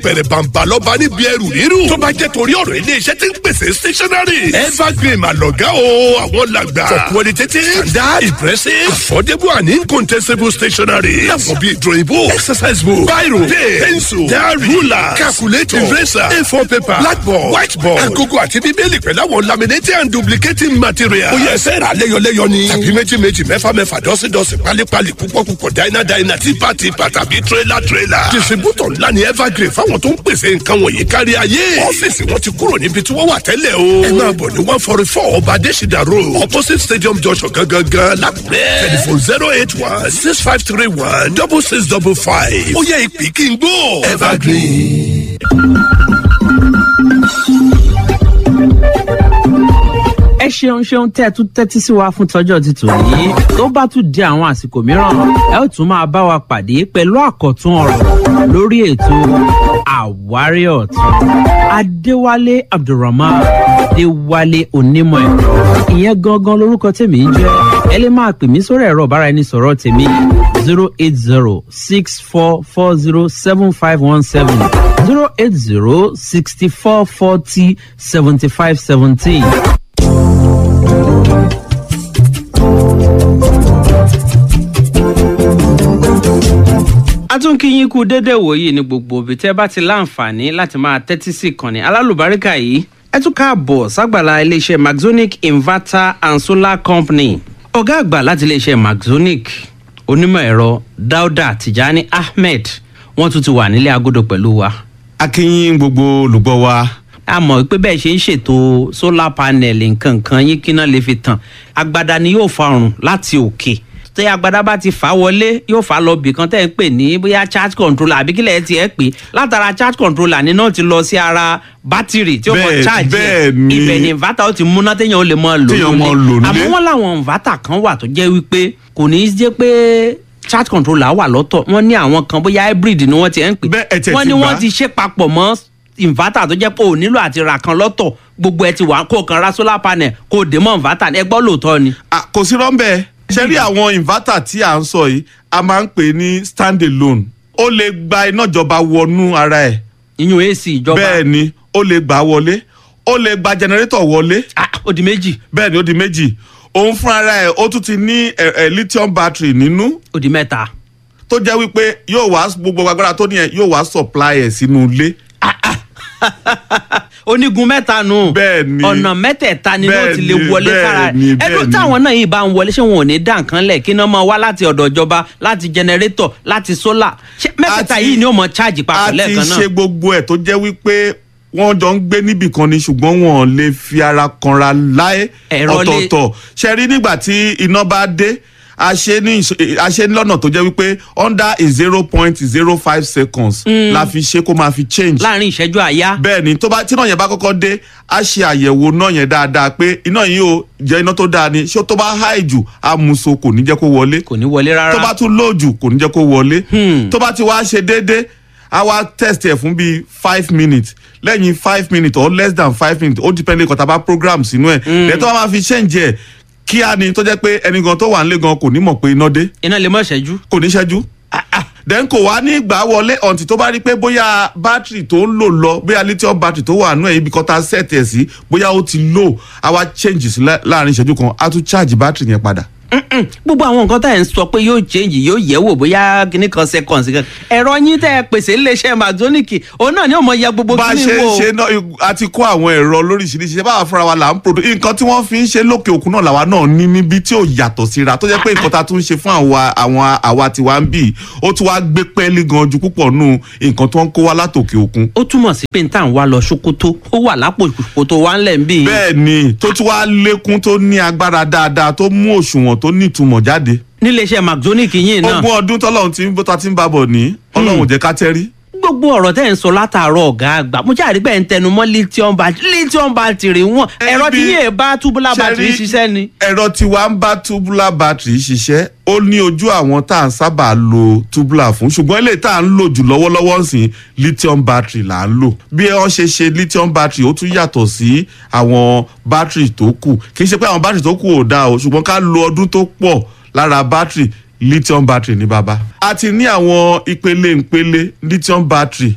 apẹ̀rẹ̀ bàǹbà lọ́ba níbi ẹrù rírù. tó bá jẹ́ torí ọ̀rọ̀ iléeṣẹ́ tí ń pèsè stationery. evergreen àlọ́gá o àwọn làgbà. for qualitative standard impressive affordable and incontestable stationery. láwọn bíi drawing book exercise book biro pen pencil diary ruler calculator eraser a4 paper blackboard whiteboard agogo àti bíbélì pẹ̀lú àwọn laminating and duplicating material. ó yẹ ẹsẹ̀ rà lẹ́yọlẹ́yọ ni. tàbí méjì méjì mẹ́fà mẹ́fà dọ́sídọ́sí pálípálí púpọ̀ púpọ̀ dáínà dáínà típa típa tàbí tírélà tírélà. distributor ńlá ni evergreen fáwọn tó ń pèsè nǹkan wọ̀nyí kárí ayé. ọ́fíìsì wọn ti kúrò níbi tí wọ́n wà tẹ́lẹ̀ o. ẹ máa bọ̀ ní one forty four ọba adésìdá road opposite stadium junction gangan lápẹ́. telephone zero eight one six five three one double six double five. ó yẹ ìpè kí n gbó. evergreen. ẹ ṣeun ṣeun tẹ́ ẹ tún tẹ́tí sí wa fún tọ́jọ́ ti tòní tó bá tún di àwọn àsìkò mìíràn ẹ ó tún máa bá wa pàdé pẹ̀lú àkọ́tún ọ̀rọ̀ lórí ètò àwárí ọ̀tún adéwálé abdulrahman adéwálé onímọ̀ ẹ̀rọ ìyẹn gangan lorúkọ tèmi ń jẹ́ ẹ lè máa pè mí sórí ẹ̀rọ ọ̀bára ẹni sọ̀rọ̀ tèmi zero eight zero six four four zero seven five one seven zero eight zero sixty four forty seventy five seventeen. a tún kí yín kú déédéé wòyí ní gbogbo òbí tẹ́ bá ti láǹfààní láti máa tẹ́tí sí ìkànnì alálùbáríkà yìí ẹ tún káàbọ̀ ságbàlá iléeṣẹ́ maxonic inverter and solar company ọ̀gá àgbà láti iléeṣẹ́ maxonic onímọ̀ ẹ̀rọ dauda tijani ahmed wọ́n tún ti wà nílé agodo pẹ̀lú wa akínyìn gbogbo olùgbọ́ wa a mọ̀ pé bẹ́ẹ̀ ṣe ń ṣètò solar panel nǹkan kan yín kí náà lè fi tàn agbada ni yóò fa ọrùn láti òkè tí agbada bá ti fà á wọlé yóò fà á lọ bìkan tẹ́ ẹ pè ní bóyá charge controller àbí kílẹ̀ ẹ ti ẹ̀ pè látara charge controller ni náà ti lọ sí ara bátìrì tí ó mọ Bẹ́ẹ̀- charge bẹ́ẹ̀ ẹ̀ ni. ibẹ̀ ni inverter ó ti múná téèyàn ó lè mọ lò Téèyàn mọ lò nílé. àmọ́ wọ́n láwọn inverter kan wà tó jẹ́ wípé kò ní í jẹ́ pé charge controller wà lọ́tọ̀ wọ́n ní àwọn kan bóyá hybrid ni wọ́n ti ẹ̀ ń pè Bẹ́ẹ̀ ẹ tiẹ̀ wọ́n ti ní gbà. wọ́n ti ṣe papọ̀ mọ́ inverter tó jẹ́ pé ò nílò àti ra kan lọ́tọ̀ gbogbo ẹ ti wà kó o kan ra solar panel kó o dé mọ́ inverter ẹ gbọ́ lóòótọ́ ni. Ah, kò sí rọ́ńbẹ́ ṣe rí àwọn inverter tí à ń sọ yìí a máa ń pè ní stand alone ó lè gba iná ìjọba wọnú ara ẹ̀ ìyún ac ìjọba bẹ́ẹ̀ ni ó lè gbà wọlé ó lè gba generator wọlé Ah, ó di méjì bẹ́ẹ̀ ni ó di méjì òun fún ara ẹ̀ ó tún ti ní ẹ̀, ẹ̀, lithium battery nínú ó di mẹ́ta. tó jẹ́ wípé yóò wá gbogbo agbára tó ní ẹ̀ yóò wá supply ẹ̀ sínú ilé onígun mẹ́ta nù. Bẹ́ẹ̀ ni. ọ̀nà mẹ́tẹ̀ẹ̀ta ni yóò ti lè Bẹ́ẹ̀ ni, wọlé bẹ́ẹ̀ sára ni, ẹ̀. bẹ́ẹ̀ ẹ̀dùn ni. táwọn náà yìí bá ń wọlé ṣé wọn ò ní dá nǹkan lẹ̀ kí iná máa wá láti ọ̀dọ̀ ìjọba láti jẹnẹrétọ̀ láti sólà ṣé mẹ́tẹ̀ẹ̀ta Àti- yìí ni ó mọ cháàjì a papọ̀ ti lẹ́ẹ̀kan ṣe náà. gbogbo ẹ̀ tó jẹ́ wípé wọ́n jọ ń gbé níbì kan ni ṣùgbọ́n wọn ò lè fi ara kanra láé Ẹ̀rọ lè- ọ̀tọ̀ọ̀tọ̀ ṣe rí nígbà tí iná bá dé a ṣe ní ìṣ- a ṣe ní lọ́nà tó jẹ́ wípé under a zero point zero five seconds la fi ṣe kó máa fi change láàrin ìṣẹ́jú àyá. bẹ́ẹ̀ ni tó bá tí náà yẹn bá kọ́kọ́ dé a ṣe àyẹ̀wò náà yẹn dáadáa pé iná yìí ó jẹ́ iná tó dáa ni ṣé tó bá high jù amúso kò ní jẹ́ kó wọlé kò ní wọlé rárá. tó bá tún lóòjù kò ní jẹ́ kó wọlé tó bá ti wá ṣe déédé a wá test ẹ̀ fún bíi five minutes lẹ́yìn five minutes or less than five minutes ó depend kọ́ta bá program sínú ẹ̀ lẹ́yìn tó bá máa fi change ẹ̀ kíá ni tó jẹ́ pé ẹni gan tó wà nílé gan kò ní mọ̀ pé iná dé iná lè mọ̀ ṣẹ́jú. kò ní ṣẹ́jú then kò wá ní ìgbà wọlé ọ̀ǹtì tó bá rí pé bóyá bátìrì tó ń lò lọ bóyá lithium battery tó wà nù ẹ̀ ibi kan tá a set ẹ̀ sí bóyá ó ti low a wá change sí lá- láàrin ìṣẹ́jú kan a tún charge bátìrì yẹn padà. Mm-mm. gbogbo àwọn nǹkan tá ẹ̀ ń sọ pé yóò change yóò yẹ̀ wò bóyá kíní kan seconds kan ẹ̀rọ yín tẹ́ ẹ pèsè iléeṣẹ́ maxonic òun náà ni ó mọ ya gbogbo bá a kíní ṣe ń wò. ṣe náà a ti kó àwọn ẹ̀rọ lóríṣiríṣi ṣe báwa fúnra wa là ń produce nǹkan tí wọ́n fi ń ṣe lókè òkun náà làwa náà ní níbi tí ò yàtọ̀ síra tó jẹ́ pé nǹkan tá a tún ń ṣe fún àwa àwọn àwa tiwa ń bì ó tún wá gbé pẹ́ẹ́lí gan ju púpọ̀ nù nǹkan tó ń kó wá látòkè òkun. ó túmọ̀ sí pé n tà ń wá lọ ṣòkòtò ó wà lápò ṣòkòtò wa ńlẹ̀ ń bì í. bẹ́ẹ̀ ni tó tún wá lékún tó ní agbára dáadáa tó mú òṣùwọ̀n tó nítumọ̀ jáde. níléeṣẹ́ maxonic yìí náà ogún ọdún tọ́lọ́run ti ń bó ta ti ń bábọ̀ ní ọlọ́run ò jẹ́ ká tẹ́rí. gbogbo ọ̀rọ̀ tẹ́ ẹ̀ ń sọ látàárọ̀ ọ̀gá àgbà mo jáde pé ẹ̀ ń tẹnu mọ́ lithium battery lithium battery wọn ẹ̀rọ tí Ẹbí- yéé bá tubular battery Ṣẹ́rí, ṣiṣẹ́ ni. ẹ̀rọ tiwa ń bá tubular battery ṣiṣẹ́ ó ní ojú àwọn tá à ń sábà lo tubular fún ṣùgbọ́n eléyìí tá à ń lò jù lọ́wọ́lọ́wọ́ ń sìn lithium battery là ń lò bí wọ́n ṣe ṣe lithium battery ó tún yàtọ̀ sí àwọn battery tó kù kì í ṣe pé àwọn battery tó kù ò dáa o ṣùgbọ́n ká lo ọdún tó pọ̀ lára battery lithium battery ní bàbá. a ti ní àwọn ìpele ìpele lithium battery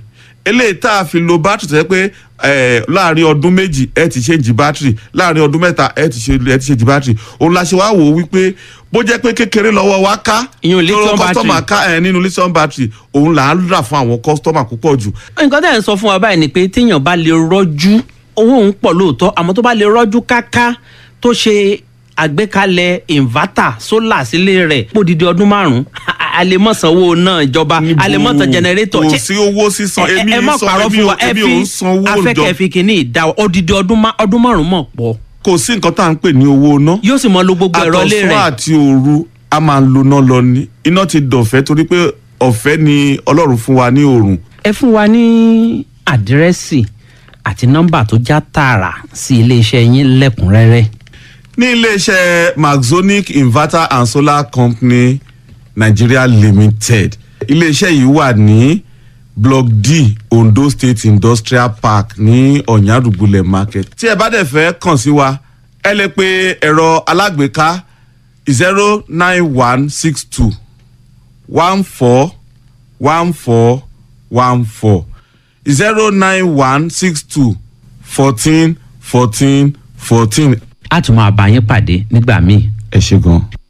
eléyìí tá a fi lo bátìrì tó yẹ pé eh, láàrin ọdún méjì ẹ ti ṣe jí bátìrì láàrin ọdún mẹ́ta ẹ ti ṣe ẹ ti ṣe jí bátìrì òun la ṣe wá wò ó wípé bó jẹ́ pé kékeré lọ́wọ́ wa ká Ìyẹn lithium tó battery. kọ́sítọ́mà ká ẹ nínú lithium battery òun là ń rà fún àwọn kọ́sítọ́mà púpọ̀ jù nǹkan tẹ̀ ń sọ fún wa báyìí ni pé téèyàn bá lè rọ́jú owó òun pọ̀ lóòótọ́ àmọ́ tó bá lè rọ́jú káká tó ṣe àgbékalẹ̀ inverter solar sílé rẹ̀ pòdìdí ọdún márùn-ún a lè mọ̀ sanwó náà ìjọba a lè mọ̀ san generator kò Ṣé- sí owó sísan ẹ èmi ẹ má ń sọ parọ́ èmi fún ò wa ẹ èmi ò fi ń sanwó ìjọ afẹ́kẹ́ fi kìíní ìdá odidi ọdún má- ọdún márùn-ún mọ̀ pọ̀ kò sí nǹkan tá à ń pè ní owó ná yóò sì mọ lo gbogbo ẹ̀rọ ilé àtọ̀sán rẹ̀ àti òru a máa ń lo iná lọ ní iná ti dọ̀fẹ́ torí pé ọ̀fẹ́ ni ọlọ́run fún wa ní òòrùn ẹ fún wa ní àdírẹ́sì àti nọ́mbà tó já tààrà sí iléeṣẹ́ yín lẹ́kùnrẹ́rẹ́. ní iléeṣẹ́ maxonic inverter and solar company nigeria limited iléeṣẹ́ yìí wà ní block d ondo state industrial park ní ọ̀nyàdùgbùlẹ̀ market tí ẹ bá dẹ̀ fẹ́ kàn sí wa ẹ lè pe ẹ̀rọ alágbèéká zero nine one six two one four one four one four zero nine one six two fourteen fourteen fourteen a tún máa bá yín pàdé nígbà míì. ẹ ṣe gan.